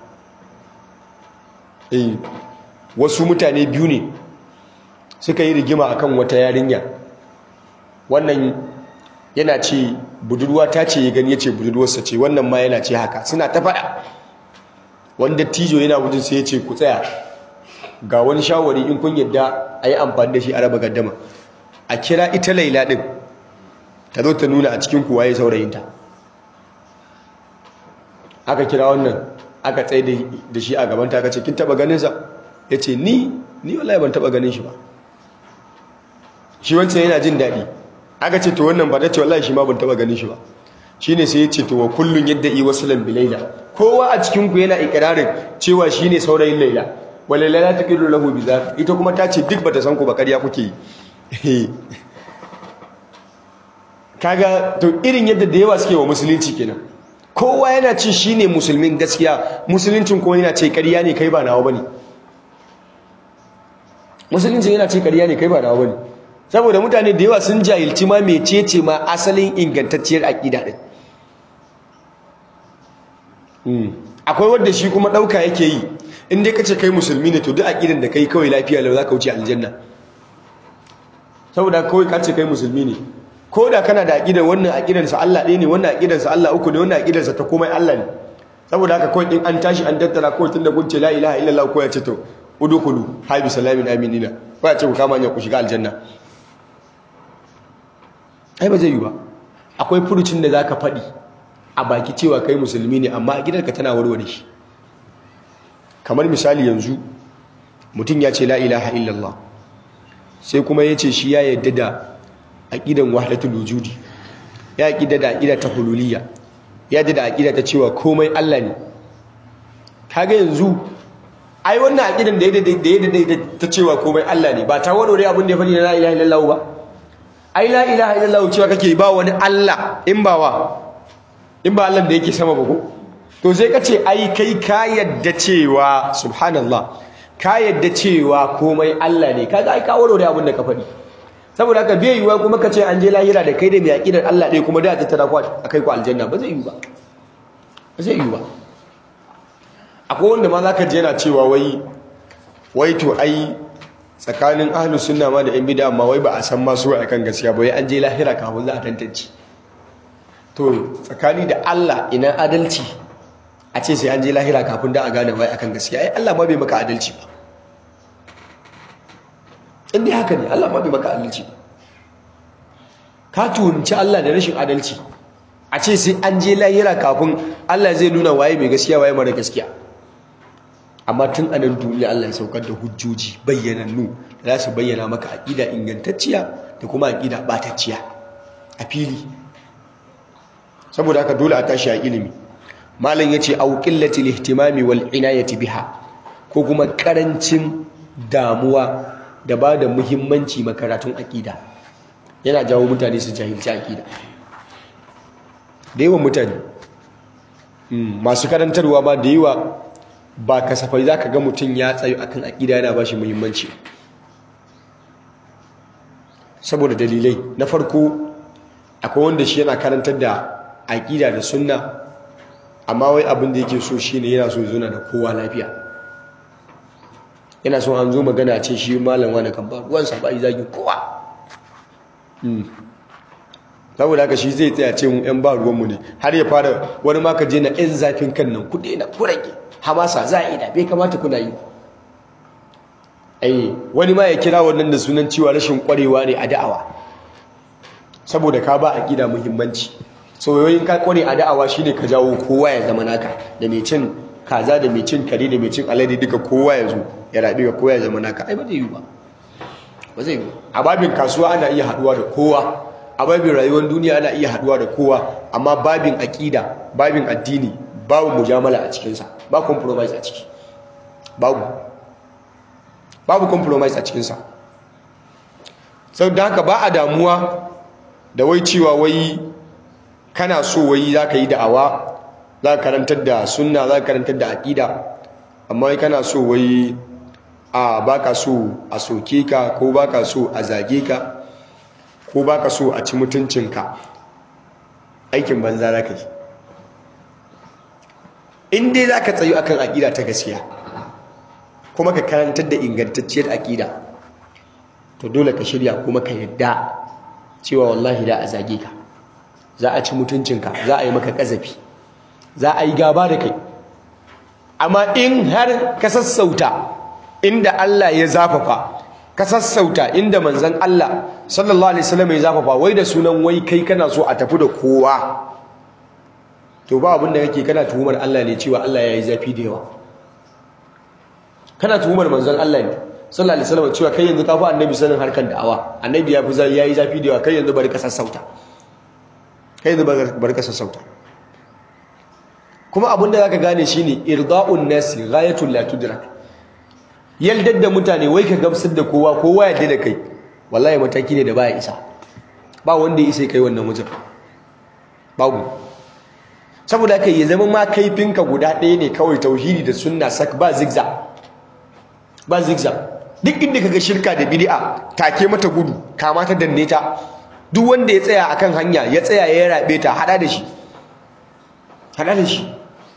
eh wasu mutane biyu ne suka yi rigima akan wata yarinya wannan yana ce budurwa ta ce ya gani yace budurwarsa ce wannan ma yana ce haka suna ta faɗa wanda tijo yana gudun sai ya ce ku tsaya ga wani shawari in kun yadda a yi amfani da shi a raba gaddama a kira ita laila ɗin ta zo ta nuna a cikin kuwa ya saurayinta aka kira wannan aka tsaye da shi a gabanta aka ce kin taba ganinsa ya ce ni ni wallahi ban taba ganin shi ba shi wancan yana jin daɗi aka ce to wannan ba ta ce wallahi shi ma ban taba ganin shi ba shi ne sai ya ce to wa kullum yadda yi wasu lambi laila kowa a cikinku yana ikirarin cewa shi ne saurayin laila wale laila ta kiro lahu bi za ita kuma ta ce duk bata san ku ba ƙarya kuke yi kaga to irin yadda da yawa suke wa musulunci kenan kowa yana ce shine musulmin gaskiya musuluncin kuma yana ce ƙarya ne kai ba nawa bane musuluncin yana ce ƙarya ne kai ba nawa bane saboda mutane da yawa sun jahilci ma mecece ma asalin ingantacciyar aqida din akwai wanda shi kuma dauka yake yi in dai kace kai musulmi ne to duk aqidan da kai kawai lafiya lau zaka wuce aljanna saboda kawai kace kai musulmi ne ko da kana da aqidar wannan aqidar sa Allah ɗaya ne wannan aqidar sa Allah uku ne wannan aqidar sa ta komai Allah ne saboda haka kawai in an tashi an tattara kawai tunda kun ce la ilaha illallah ko ya ce to udkhulu habi salamin aminina ko ya ce ku kama hanya ku shiga aljanna ai ba zai yi ba akwai furucin da zaka faɗi a baki cewa kai musulmi ne amma gidanka tana warware shi kamar misali yanzu mutum ya ce la ilaha illallah sai kuma ya ce shi ya yadda da aqidan wahdatul wujudi ya aqida da aqida ta hululiyya ya yadda da aqida ta cewa komai Allah ne kaga yanzu ai wannan aqidan da yadda da yadda ta cewa komai Allah ne ba ta warware abin da ya faɗi na la ilaha illallah ba ai la ilaha illallah cewa kake ba wani Allah in ba wa in ba Allah da yake sama ba ko to sai kace ai kai ka yadda cewa subhanallah ka yadda cewa komai Allah ne kaga ai ka warware abin da ka faɗi saboda haka bai yiwa kuma kace an je lahira da kai da mai aqidar Allah ɗaya kuma da ta tara ku akai ku aljanna ba zai yi ba ba zai yi ba akwai wanda ma zaka je yana cewa wai wai to ai tsakanin ahlus sunna ma da yan bid'a amma wai ba a san ma su akan gaskiya ba wai an je lahira kafin za a tantance to tsakani da Allah ina adalci a ce sai an je lahira kafin da a gane wai akan gaskiya ai Allah ma bai maka adalci ba inda haka ne Allah ma bai maka adalci ba ka tuhunci Allah da rashin adalci a ce sai an je lahira kafin Allah zai nuna waye mai gaskiya waye mara gaskiya amma tun anan duniya Allah ya saukar da hujjoji bayyanannu da za su bayyana maka aqida ingantacciya da kuma aqida batacciya a fili saboda haka dole a tashi a ilimi malam yace au qillatil ihtimami wal inayati biha ko kuma karancin damuwa da ba da muhimmanci makaratun aqida yana jawo mutane su jahilci aqida da yawan mutane masu karantarwa ba da yawa ba kasafai za ka ga mutum ya tsayo akan aƙida yana ba shi muhimmanci saboda dalilai na farko akwai wanda shi yana karantar da aƙida da sunna amma wai abin da yake so shi ne yana so zuna da kowa lafiya yana so an zo magana ce shi malam wani kan ba ruwansa ba yi zagin kowa saboda haka shi zai tsaya ce mu yan ba ruwanmu ne har ya fara wani ma ka je na yan zafin kan nan kuɗi na kurage hamasa za a ida bai kamata kuna yi ai wani ma ya kira wannan da sunan cewa rashin kwarewa ne a da'awa saboda ka ba aqida muhimmanci soyoyin ka kware a da'awa shine ka jawo kowa ya zama naka da mai cin kaza da mai cin kare da mai cin alade duka kowa ya zo ya rabi ga kowa ya zama naka ai ba zai yi ba ba zai yi a babin kasuwa ana iya haduwa da kowa a babin rayuwar duniya ana iya haduwa da kowa amma babin aqida babin addini babu mujamala a cikinsa ba compromise a ciki babu babu compromise a cikinsa sau da haka ba a damuwa da wai cewa wai kana so wai za ka yi da'awa za ka karantar da sunna za ka karantar da aƙida amma wai kana so wai a baka so a soke ka ko baka so a zage ka ko baka so a ci mutuncinka aikin banza za ka yi in dai za ka tsayu akan aƙida ta gaskiya kuma ka karantar da ingantacciyar aƙida to dole ka shirya kuma ka yadda cewa wallahi da a zage ka za a ci mutuncinka za a yi maka ƙazafi za a yi gaba da kai amma in har ka sassauta inda Allah ya zafafa ka sassauta inda manzon Allah sallallahu alaihi wasallam ya zafafa wai da sunan wai kai kana so a tafi da kowa to ba abin da kake kana tuhumar Allah ne cewa Allah ya yi zafi da yawa kana tuhumar manzon Allah ne sallallahu alaihi wasallam cewa kai yanzu ka fi annabi sanin harkar da'awa annabi ya fi yayi zafi da yawa kai yanzu bari ka sassauta kai yanzu bari ka sassauta kuma abin da zaka gane shine irda'un nasi ghayatul la tudrak yaldar da mutane wai ka gamsar da kowa kowa ya da kai wallahi mataki ne da baya isa ba wanda ya isa kai wannan wajen babu saboda kai ya zama ma kaifinka guda ɗaya ne kawai tauhidi da sunna sak ba zigza ba zigza duk inda kaga shirka da bid'a take mata gudu kama ta danne ta duk wanda ya tsaya akan hanya ya tsaya ya rabe ta hada da shi hada da shi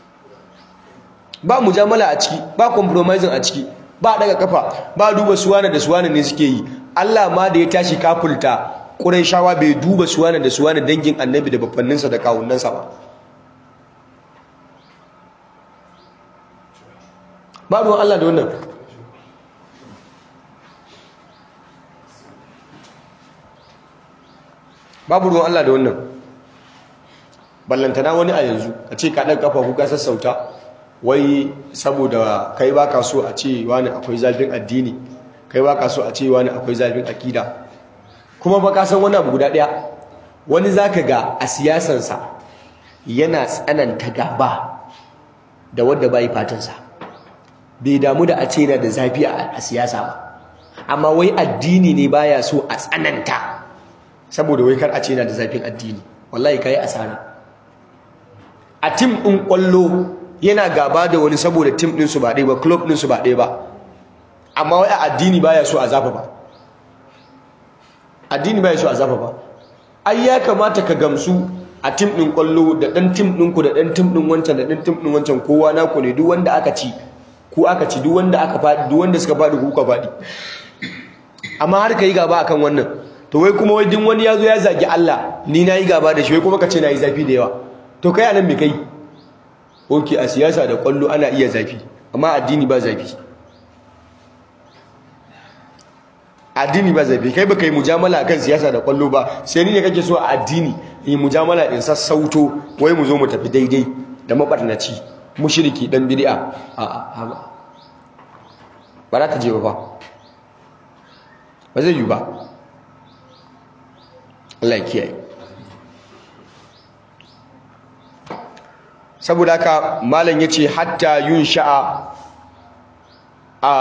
ba mujamala a ciki ba compromising a ciki ba daga kafa ba duba suwana da suwana ne suke yi Allah ma da ya tashi kafulta Qurayshawa bai duba suwana da suwana dangin Annabi da babbanninsa da kawunnansa ba ba ruwan Allah da wannan babu ruwan Allah da wannan ballantana wani a yanzu a ce ka ɗan kafa kuka sassauta wai saboda kai baka so a ce wani akwai zafin addini kai baka so a ce wani akwai zafin akida kuma ba ka san wani abu guda ɗaya wani zaka ga a siyasansa yana tsananta gaba da wadda bai fatansa bai damu da a ce yana da zafi a siyasa ba amma wai addini ne baya so a tsananta saboda wai kar a ce yana da zafin addini wallahi kai asara a tim ɗin ƙwallo yana gaba da wani saboda tim ɗinsu ba ɗaya ba club ɗinsu ba ɗaya ba amma wai a addini baya so a zafa ba addini baya so a zafa ba ai ya kamata ka gamsu a tim ɗin ƙwallo da ɗan tim ɗinku da ɗan tim ɗin wancan da ɗan tim ɗin wancan kowa naku ne duk wanda aka ci ku aka ci duk wanda aka faɗi duk wanda suka faɗi ku ka faɗi amma har ka yi gaba akan wannan to wai kuma wai din wani ya zo ya zagi Allah ni na yi gaba da shi wai kuma ka ce na yi zafi da yawa to kai anan me kai oke a siyasa da kwallo ana iya zafi amma addini ba zafi addini ba zafi kai baka yi mujamala akan siyasa da kwallo ba sai ni ne kake so a addini yi mujamala in sassauto wai mu zo mu tafi daidai da mabarnaci mushriki dan bid'a a a ba za ta je ba ba zai yi ba Allah ya kiyaye saboda haka malam yace hatta yun sha'a a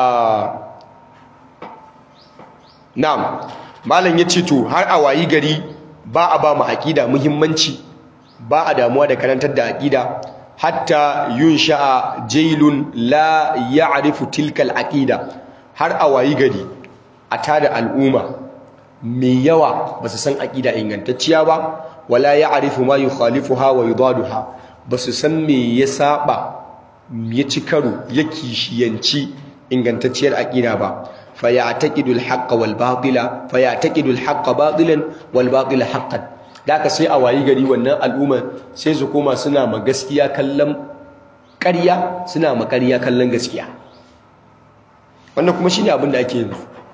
na'am malam yace to har a wayi gari ba a ba mu aqida muhimmanci ba a damuwa da karantar da aqida hatta yun sha'a jailun la ya'rifu tilka al-aqida har a wayi gari a tada al'umma mai yawa ba su san aqida ingantacciya ba wala ya'rifu ma yukhalifuha wa yudaduha ba su san me ya saba ya ci karo ya kishiyanci ingantacciyar aqida ba fayataqidu al-haqqa wal batila fayataqidu al-haqqa batilan wal batila haqqan da aka sai a wayi gari wannan al'umma sai su koma suna ma gaskiya kallon ƙarya suna ma ƙarya kallon gaskiya wannan kuma shine abin da ake yi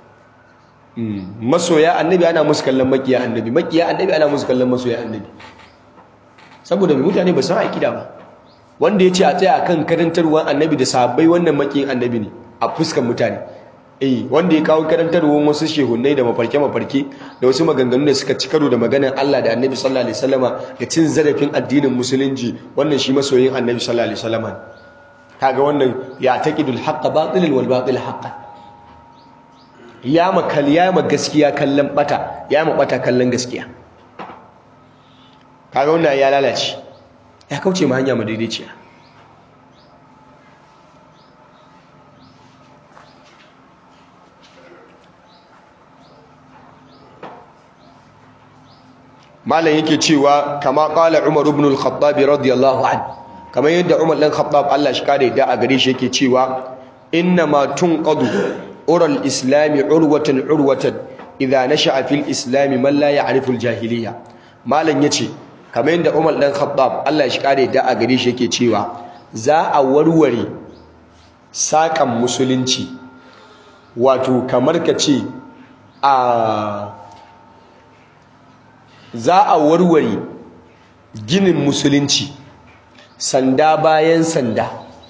masoya annabi ana musu kallon makiya annabi makiya annabi ana musu kallon masoya annabi saboda mutane ba san aƙida ba wanda ya ce a tsaya kan karantarwar annabi da sahabbai wannan makiyin annabi ne a fuskan mutane eh wanda ya kawo karantarwar wasu shehunai da mafarke mafarke da wasu maganganu da suka ci karo da maganar Allah da annabi sallallahu alaihi wasallama da cin zarafin addinin musulunci wannan shi masoyin annabi sallallahu alaihi wasallama kaga wannan ya taqidul haqqa batilan wal batil haqqan ya makal ya ma gaskiya kallon bata ya ma bata kallon gaskiya kaga wannan ya lalace ya kauce ma hanya madaidaiciya malam yake cewa kama qala umar ibn al-khattab radiyallahu anhu kamar yadda umar dan khattab Allah shi kare da a gare shi yake cewa inna ma tunqadu ural islami urwatan urwatan idza nasha'a fil islami man la ya'rifu al-jahiliya malam yace kamar yadda umar dan khattab Allah shi kare da a gare shi yake cewa za a warware sakan musulunci wato kamar ka ce a za a warware ginin musulunci sanda bayan sanda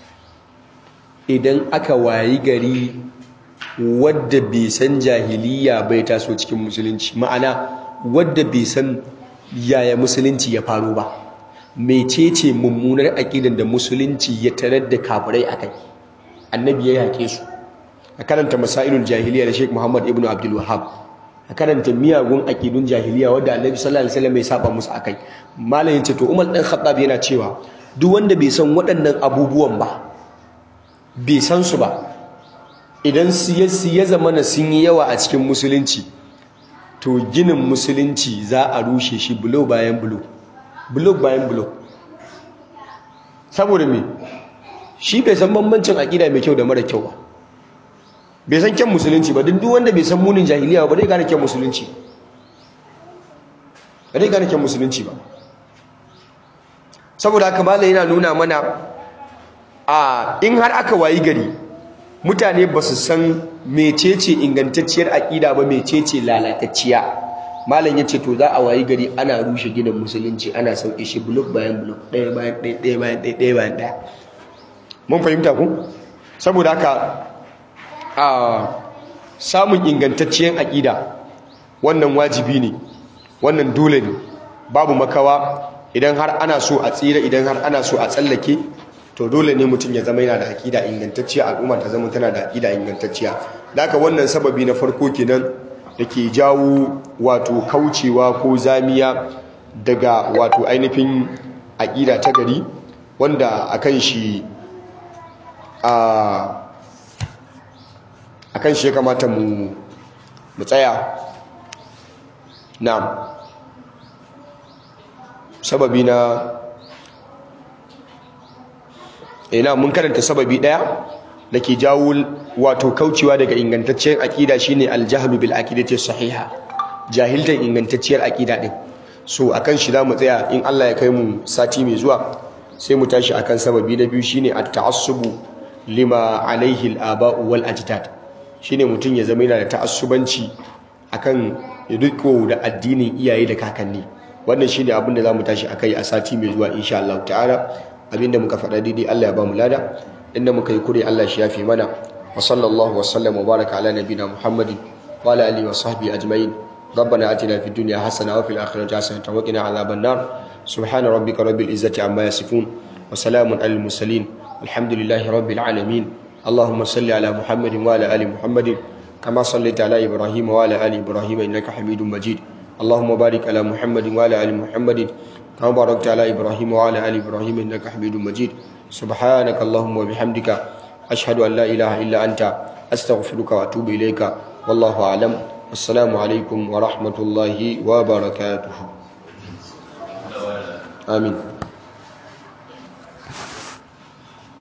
idan aka wayi gari wadda bai san jahiliya bai taso cikin musulunci ma'ana wadda bai san yaya musulunci ya faru ba mecece mummunar aƙidan da musulunci ya tarar da kafirai akai annabi ya yaƙe su a karanta masailul jahiliya da Sheikh Muhammad ibn Abdul Wahhab a karanta miyagun aƙidun jahiliya wadda annabi sallallahu alaihi wasallam ya saba musu akai malamin ce to Umar dan Khattab yana cewa duk wanda bai san waɗannan abubuwan ba bai san su ba idan siyasi ya zama na sun yi yawa a cikin musulunci to ginin musulunci za a rushe shi bulo bayan bulo bulo bayan bulo saboda me shi bai san bambancin aƙida mai kyau da mara kyau ba bai san kyan musulunci ba duk wanda bai san munin jahiliya ba zai gane kyan musulunci ba zai gane kyan musulunci ba saboda haka malai yana nuna mana a in har aka wayi gari mutane ba su san mecece ingantacciyar aƙida ba mecece lalatacciya malam ya ce to za a wayi gari ana rushe ginin musulunci ana sauke shi blok bayan blok ɗaya bayan ɗaya ɗaya bayan ɗaya ɗaya bayan ɗaya mun fahimta ku saboda haka a samun ingantacciyar aƙida wannan wajibi ne wannan dole ne babu makawa idan har ana so a tsira idan har ana so a tsallake to dole ne mutum ya zama yana da aƙida ingantacciya al'umma ta zama tana da aƙida ingantacciya haka wannan sababi na farko kenan da ke jawo wato kaucewa ko zamiya daga wato ainihin aƙida ta gari wanda akan shi a akan shi ya kamata mu mu tsaya na sababi na ina mun karanta sababi daya da ke jawo wato kaucewa daga ingantacciyar akida shine aljahlu bil aqidati sahiha jahiltan ingantacciyar akida din so akan shi zamu tsaya in Allah ya kai mu sati mai zuwa sai mu tashi akan sababi na biyu shine at-ta'assubu lima alaihi al-aba'u wal ajdad shine mutum ya zama yana da ta'assubanci akan riko da addinin iyaye da kakanni wannan shine abin da zamu tashi akai a sati mai zuwa insha Allah ta'ala abinda muka faɗa daidai Allah ya ba mu lada inda muka yi kure Allah shi yafi mana wa sallallahu wa sallam wa baraka ala nabina Muhammadin wa ala alihi wa sahbihi ajma'in ربنا آتنا في الدنيا حسنة وفي الآخرة حسنة وقنا عذاب النار سبحان ربك رب العزة عما يصفون وسلام على المرسلين الحمد لله رب العالمين اللهم صل على محمد وعلى آل محمد كما صليت على إبراهيم وعلى آل إبراهيم إنك حميد مجيد اللهم بارك على محمد وعلى آل محمد كما باركت على إبراهيم وعلى آل إبراهيم إنك حميد مجيد سبحانك اللهم وبحمدك أشهد أن لا إله إلا أنت أستغفرك وأتوب إليك والله أعلم السلام عليكم ورحمة الله وبركاته آمين